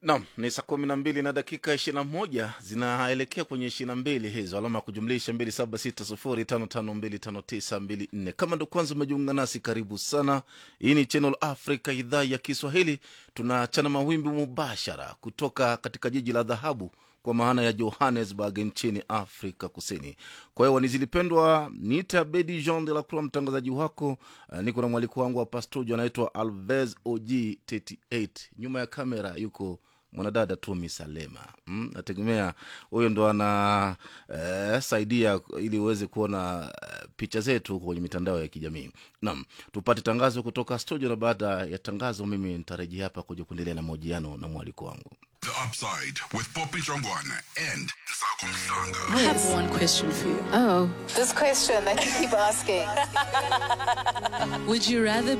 Naam, ni saa kumi na mbili na dakika ishirini na moja zinaelekea kwenye ishirini na mbili hizo, alama ya kujumlisha mbili saba sita sufuri tano tano mbili tano tisa mbili nne. Kama ndo kwanza umejiunga nasi, karibu sana. Hii ni Channel Africa, idhaa ya Kiswahili. Tunachana mawimbi mubashara kutoka katika jiji la dhahabu kwa maana ya Johannesburg nchini Afrika Kusini. Kwa hiyo wanizilipendwa, niite Abedi Jean de la Croix, mtangazaji wako. Uh, niko na mwaliko wangu hapa studio, anaitwa Alves OG 38 nyuma ya kamera yuko mwanadada Tumi Salema. Mm, nategemea huyo ndo ana eh, saidia ili uweze kuona eh, picha zetu kwenye mitandao ya kijamii. Naam, tupate tangazo kutoka studio, na baada ya tangazo mimi nitarejea hapa kuja kuendelea na mahojiano na mwaliko wangu. The Upside with Poppy Jongwana and Sako Msanga. I have one question for you. Oh. This question that you keep asking. Would you rather